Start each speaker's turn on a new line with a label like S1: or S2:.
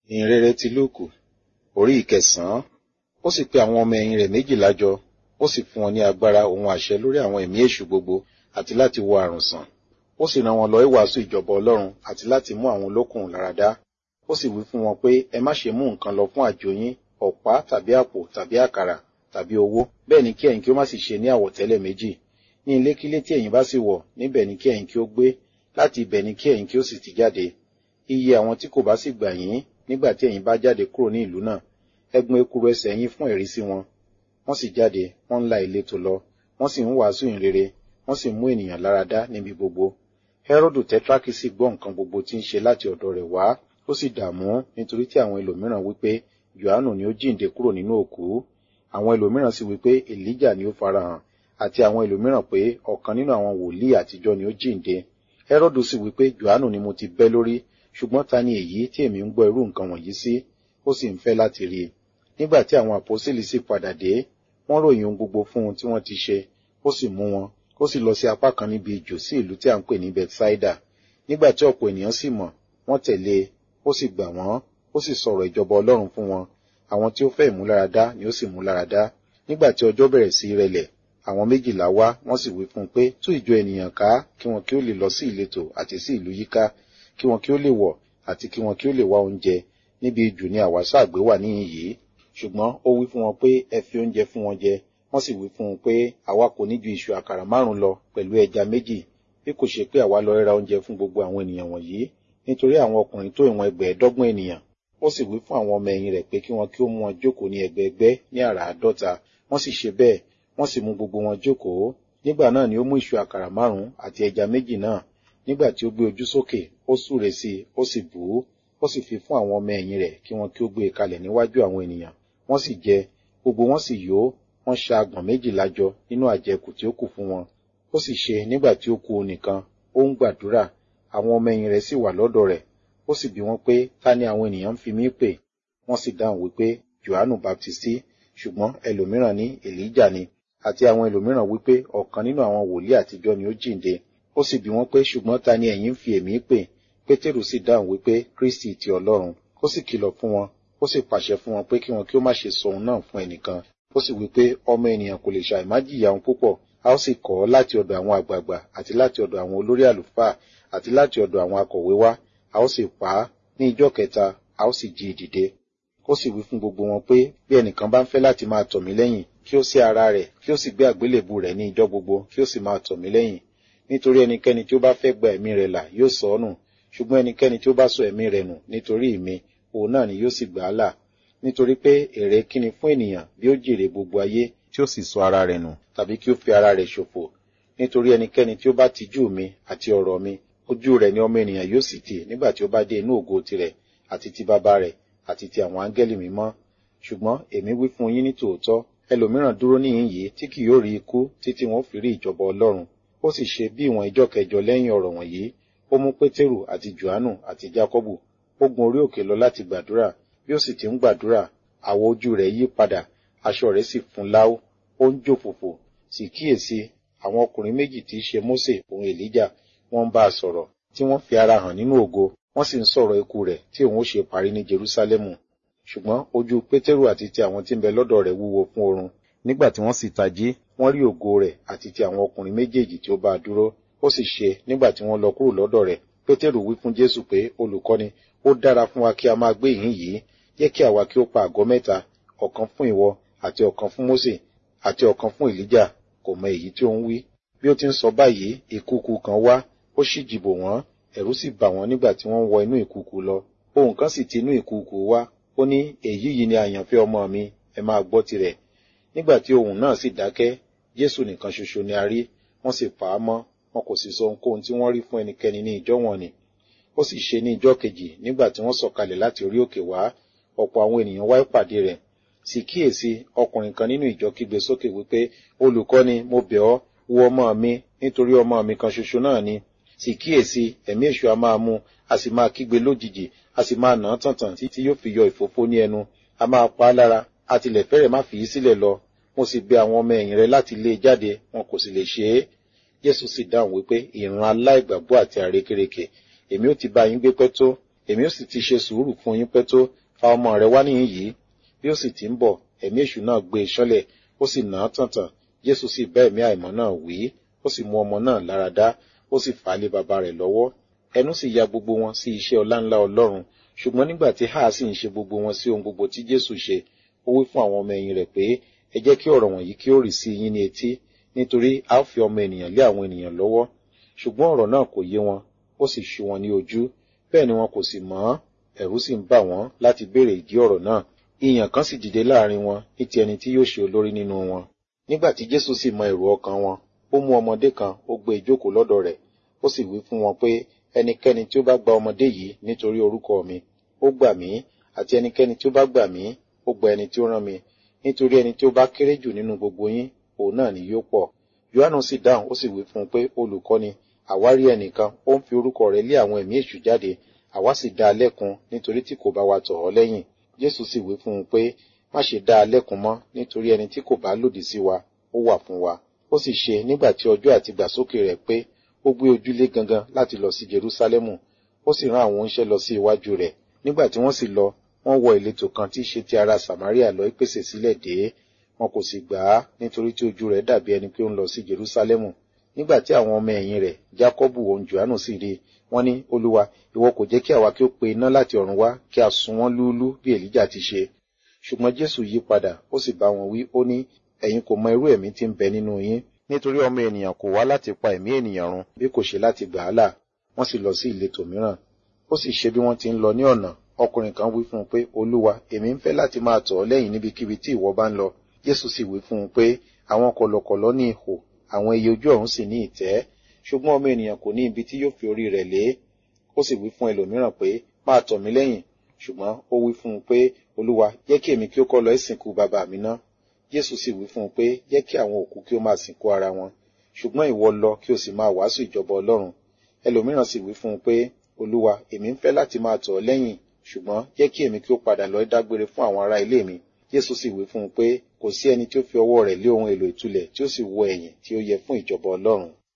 S1: ìhìnrere ti lúùkù orí ìkẹsànán ó sì pe àwọn ọmọ ẹ̀yìn rẹ̀ méjìlá jọ ó sì fún wọn ní agbára òun àṣẹ lórí àwọn ẹ̀mí èṣù gbogbo àti láti wo àrùn sàn ó sì rán wọn lọ ìwàásù ìjọba ọlọ́run àti láti mú àwọn olókùn láradá ó sì wí fún wọn pé ẹ má ṣe mú nǹkan lọ fún àjò yín ọ̀pá tàbí àpò tàbí àkàrà tàbí owó bẹ́ẹ̀ ni kí ẹ̀yin kí ó má sì ṣe ní àwọ̀tẹ́lẹ̀ méjì ní ilékílé tí ẹ̀yin bá sì wọ̀ níbẹ̀ ni kí ẹ̀yin kí ó gbé láti ibẹ̀ ni kí ẹ̀yin kí ó sì ti jáde iye àwọn tí kò bá sì gbà yín nígbà tí ẹ̀yin bá jáde kúrò ní ìlú náà ẹ gbọn ekuru ẹsẹ̀ yín fún ẹ̀rí sí wọn wọ́n sì jáde wọ́n ń la ìletò lọ wọ́n sì ń wàásù ìrere wọ́n sì mú ènìyàn láradá níbi gbogbo Hẹ́rọ́dù tẹ́trákì sì gbọ́ nǹkan gbogbo tí ń ṣe láti ọ̀dọ̀ rẹ̀ wá ó sì dààmú nítorí tí àwọn ẹlòmíràn wípé Jòhánù ni ó jíǹde kúrò nínú òkú àwọn ẹlòmíràn sì wípé Èlíjà ni ó farahàn àti àwọn ẹlòmíràn pé ọ̀kan nínú àwọn wòlíì àtijọ́ ni ó jíǹde Hẹ́rọ́dù sì wípé Jòhánù ni mo ti bẹ́ lórí ṣùgbọ́n ta ni èyí tí èmi ń gbọ́ irú nǹkan wọ̀nyí sí ó sì ń fẹ́ láti rí i nígbà tí àwọn àpọ́sítélì sì padà dé wọ́n ròyìn ohun gbogbo fún un tí wọ́n ti ṣe ó sì mú wọn ó sì lọ sí apá kan níbi ìjò sí ìlú tí a ń pè ní Bethsaida nígbà tí ọ̀pọ̀ ènìyàn sì mọ̀ wọ́n tẹ̀lé e ó sì gbà wọ́n ó sì sọ̀rọ̀ ìjọba Ọlọ́run fún wọn àwọn tí ó fẹ́ ìmúláradá ni ó sì múláradá nígbà tí ọjọ́ bẹ̀rẹ̀ sí rẹlẹ̀ àwọn méjìlá wá wọ́n sì wí fún un pé tú ìjọ ènìyàn ká kí wọn kí ó lè lọ sí ìletò àti sí ìlú yíká kí wọn kí ó lè wọ̀ àti kí wọn kí ó lè wá oúnjẹ níbi ìjù ni àwa ṣàgbé wà níhìn yìí ṣùgbọ́n ó wí fún wọn pé ẹ fi oúnjẹ fún wọn jẹ wọ́n sì wí fún un pé àwa kò ní ju iṣu àkàrà márùn lọ pẹ̀lú ẹja méjì bí kò ṣe pé àwa lọ ra oúnjẹ fún gbogbo àwọn ènìyàn wọ̀nyí nítorí àwọn ọkùnrin tó ìwọ̀n ẹgbẹ̀ẹ́dọ́gbọ̀n ènìyàn ó sì wí fún àwọn ọmọ ẹ̀yìn rẹ̀ pé kí wọn kí ó mú wọn jókòó ní ẹgbẹẹgbẹ́ ní àràádọ́ta wọ́n sì ṣe bẹ́ẹ̀ wọ́n sì mú gbogbo wọn jókòó nígbà náà ni ó mú iṣu àkàrà márùn àti ẹja méjì náà nígbà tí ó gbé ojú sókè ó súre sí i ó sì bù ú ó sì fi fún àwọn ọmọ ẹ̀yìn rẹ̀ kí wọn kí ó gbé e kalẹ̀ níwájú àwọn ènìyàn wọ́n sì jẹ gbogbo wọn sì yó wọ́n ṣa agbọ̀n méjìlá jọ nínú àjẹkù tí ó kù fún wọn ó sì ṣe nígbà tí ó kù onìkan ó ń gbàdúrà àwọn ọmọ ẹ̀yìn rẹ̀ sì wà lọ́dọ̀ rẹ̀ ó sì bi wọ́n pé ta ni àwọn ènìyàn ń fi mí pè wọ́n sì dáhùn wípé Jòhánù Baptisti ṣùgbọ́n ẹlòmíràn ní Èlíjà ni àti àwọn ẹlòmíràn wípé ọ̀kan nínú àwọn wòlíì àtijọ́ ni ó jíǹde ó sì bi wọ́n pé ṣùgbọ́n ta ni ẹ̀yin ń fi èmi pè Pétérù sì dáhùn wípé Kristi ti Ọlọ́run ó sì kìlọ̀ fún wọn ó sì pàṣẹ fún wọn pé kí wọn kí ó má ṣe sọ òun náà fún ẹnìkan ó sì wípé ọmọ ènìyàn kò lè ṣàì má jìyà òun púpọ̀ a ó sì kọ̀ ọ́ láti ọ̀dọ̀ àwọn àgbààgbà àti láti ọ̀dọ̀ àwọn olórí àlùfáà àti láti ọ̀dọ̀ àwọn akọ̀wé wá a ó sì pa á ní ijọ́ kẹta a ó sì jí i dìde ó sì wí fún gbogbo wọn pé bí ẹnìkan bá ń fẹ́ láti máa tọ̀ mí lẹ́yìn kí ó sí ara rẹ̀ kí ó sì gbé àgbélébù rẹ̀ ní ijọ́ gbogbo kí ó sì máa tọ̀ mí lẹ́yìn nítorí ẹnikẹ́ni tí ó bá fẹ́ gba ẹ̀mí rẹ̀ là yóò sọ ọ́ nù ṣùgbọ́n ẹnikẹ́ni tí ó bá sọ ẹ̀mí rẹ̀ nù nítorí mi òun náà ni yóò sì gbà á là nítorí pé èrè kíni fún ènìyàn bí ó jèrè gbogbo ayé tí ó sì sọ ara rẹ̀ nù tàbí kí ó fi ara rẹ̀ ṣòfò nítorí ẹnikẹ́ni tí ó bá tijú mi àti ọ̀rọ̀ mi ojú rẹ̀ ni ọmọ ènìyàn yóò sì tì nígbà tí ó bá dé inú ògo tirẹ̀ àti ti bàbá rẹ̀ àti ti àwọn áńgẹ́lì mímọ́ ṣùgbọ́n èmi wí fún yín ní tòótọ́ ẹlòmíràn dúró níhìn yìí tí kì yóò rí ikú títí wọn fi rí ìjọba Ọlọ́run ó sì ṣe bí ìwọ̀n ìjọ kẹjọ lẹ́yìn ọ̀rọ̀ wọ̀nyí ó mú Pétérù àti Jòhánù àti Jákọ́bù ó gun orí òkè lọ láti gbàdúrà bí ó sì ti ń gbàdúrà àwọ̀ ojú rẹ̀ yí padà aṣọ rẹ̀ sì fún láú ó ń jó fòfò sì kíyèsí àwọn ọkùnrin méjì tí í ṣe Mósè òun Èlíjà wọ́n ń bá a sọ̀rọ̀ tí wọ́n fi ara hàn nínú ògo wọ́n sì ń sọ̀rọ̀ ikú rẹ̀ tí òun ó ṣe parí ní Jerúsálẹ́mù ṣùgbọ́n ojú Pétérù àti ti àwọn tí ń bẹ lọ́dọ̀ rẹ̀ wúwo fún oorun nígbà tí wọ́n sì tají wọ́n rí ògo rẹ̀ àti ti àwọn ọkùnrin méjèèjì tí ó bá a dúró ó sì ṣe nígbà tí wọ́n lọ kúrò lọ́dọ̀ rẹ̀ Pétérù wí fún Jésù pé olùkọ́ni ó dára fún wa kí a máa gbé ìhín yìí jẹ́ kí àwa kí ó pa àgọ́ mẹ́ta ọ̀kan fún ìwọ àti ọ̀kan fún Mósè àti ọ̀kan fún Èlíjà kò mọ èyí tí ó ń wí bí ó ti ń sọ báyìí ìkùùkù kan wá ó sì jìbò wọ́n ẹ̀rù sì bà wọ́n nígbà tí wọ́n ń wọ inú ìkùùkù lọ ohùn kan sì ti inú ìkùùkù wá ó ní èyí yìí ni àyànfẹ́ ọmọ mi ẹ máa gbọ́ tirẹ̀ nígbà tí ohùn náà sì dákẹ́ Jésù nìkan ṣoṣo ni a rí wọ́n sì pa á mọ́ wọn kò sì sọ ohunkóhun tí wọ́n rí fún ẹnikẹ́ni ní ìjọ wọn ni ó sì ṣe ní ìjọ kejì nígbà tí wọ́n sọ̀kalẹ̀ láti orí òkè wá ọ̀pọ̀ àwọn ènìyàn wá ìpàdé rẹ̀ sì kíyèsí ọkùnrin kan nínú ìjọ kígbe sókè wípé olùkọ́ni mo bẹ̀ ọ́ wo ọmọ mi nítorí ọmọ mi kan ṣoṣo náà ni sì kíyèsí ẹ̀mí èṣù a máa mú a sì máa kígbe lójijì a sì máa nà án tàntàn títí yóò fi yọ ìfófó ní ẹnu a máa pa á lára a tilẹ̀ fẹ́rẹ̀ má fi í sílẹ̀ lọ mo sì bẹ̀ àwọn ọmọ ẹ̀yìn rẹ láti lé e jáde wọn kò sì lè ṣe é Jésù sì dáhùn wípé ìran aláìgbàgbọ́ àti àrékérekè èmi ó ti bá yín gbé pẹ́ tó èmi ó sì ti ṣe sùúrù fún yín pẹ́ tó fa ọmọ rẹ wá níhìn yìí bí ó sì ti ń bọ̀ ẹ̀mí èṣù náà gbé e ṣánlẹ̀ ó sì nà án tàntàn jésù sì bá ẹ̀mí àìmọ́ náà wí ó sì mú ọmọ náà lára dá ó sì fà á lé baba rẹ̀ lọ́wọ́ ẹnu sì ya gbogbo wọn sí iṣẹ́ ọláńlá ọlọ́run ṣùgbọ́n nígbà tí háà sì ń ṣe gbogbo wọn sí ohun gbogbo tí jésù ṣe ó wí fún àwọn ọmọ ẹ̀yìn rẹ̀ pé ẹ jẹ́ kí ọ̀rọ̀ wọ̀nyí kí ó rì sí yín ní etí nítorí a ó fi ọmọ ènìyàn lé àwọn ènìyàn lọ́wọ́ ṣùgbọ́n ọ̀rọ̀ náà kò yé wọn ó sì ṣú wọn ní ojú bẹ́ẹ̀ ni wọn kò sì mọ̀ ẹ̀rù sì ń bà wọ́n láti béèrè ìdí ọ̀rọ̀ náà ìyàn kan sì dìde láàrin wọn ní ti ẹni tí yóò ṣe olórí nínú wọn nígbà tí jésù sì mọ èrò ọkàn wọn ó mú ọmọdé kan ó gbé ìjókòó lọ́dọ̀ rẹ̀ ó sì wí fún wọn pé ẹnikẹ́ni tí ó bá gba ọmọdé yìí nítorí orúkọ mi ó gbà mí àti ẹnikẹ́ni tí ó bá gbà mí ó gba ẹni tí ó rán mi nítorí ẹni tí ó bá kéré jù nínú gbogbo yín òun náà ni yóò pọ̀ yohanu sì dáhùn ó sì wí fún un pé olùkọ́ni àwárí ẹnìkan ó ń fi orúkọ rẹ̀ lé àwọn ẹ̀mí èṣù jáde àwa sì dá a lẹ́kun nítorí tí kò bá wa tọ̀ ọ́ lẹ́yìn jésù sì wí fún un pé má ṣe dá a lẹ́kun mọ́ nítorí ẹni tí kò bá lòdì sí wa ó wà fún wa ó sì ṣe nígbà tí ọjọ́ àti gbàsókè rẹ̀ pé ó gbé ojúlé gangan láti lọ sí jerúsálẹ́mù ó sì rán àwọn oníṣẹ́ lọ sí iwájú rẹ̀ nígbà tí wọ́n sì lọ wọ́n wọ ìletò kan tí í ṣe ti ará samaria lọ pèsè sílẹ̀ dé wọn kò sì gbà á nítorí tí ojú rẹ̀ dàbí ẹni pé ó ń lọ sí jerúsálẹ́mù nígbà tí àwọn ọmọ ẹ̀yìn rẹ̀ jákọ́bù òun johannu sì rí wọ́n ní olúwa ìwọ kò jẹ́ kí àwa kí ó pe iná láti ọ̀run wá kí a sun wọ́n lúúlú bí èlíjà ti ṣe ṣùgbọ́n jésù yí padà ó sì bá wọn wí ó ní ẹ̀yin kò mọ irú ẹ̀mí tí ń bẹ nínú yín nítorí ọmọ ènìyàn kò wá láti pa ẹ̀mí ènìyàn run bí kò ṣe láti gbà á là wọ́n sì lọ sí ìletò mìíràn ó sì ṣe bí wọ́n ti ń lọ ní ọ̀nà ọkùnrin kan wí fún un pé olúwa èmi ń fẹ́ láti máa tọ̀ ọ́ lẹ́yìn níbikíbi tí ìwọ bá ń lọ jésù sì wí fún un pé àwọn kọ̀lọ̀kọ̀lọ̀ ní ihò àwọn ẹyẹ ojú ọ̀run sì ní ìtẹ́ ṣùgbọ́n ọmọ ènìyàn kò ní ibi tí yóò fi orí rẹ̀ lé ó sì wí fún ẹlòmíràn pé máa tọ̀ mí lẹ́yìn ṣùgbọ́n ó wí fún un pé olúwa jẹ́ kí èmi kí ó kọ́ lọ ìsìnkú bàbá mi ná jésù sì wí fún un pé jẹ́ kí àwọn òkú kí ó máa sìnkú ara wọn ṣùgbọ́n ìwọ lọ kí o sì máa wàásù ìjọba ọlọ́run ẹlòmíràn sì wí fún un pé olúwa èmi ń fẹ́ láti máa tọ̀ ọ́ lẹ́yìn ṣùgbọ́n jẹ́ kí èmi kí ó padà lọ dágbére fún àwọn ará ilé mi jésù sì wí fún un pé kò sí ẹni tí ó fi ọwọ́ rẹ̀ lé ohun èlò ìtulẹ̀ tí ó sì wọ ẹ̀yìn tí ó yẹ fún ìjọba ọlọ́run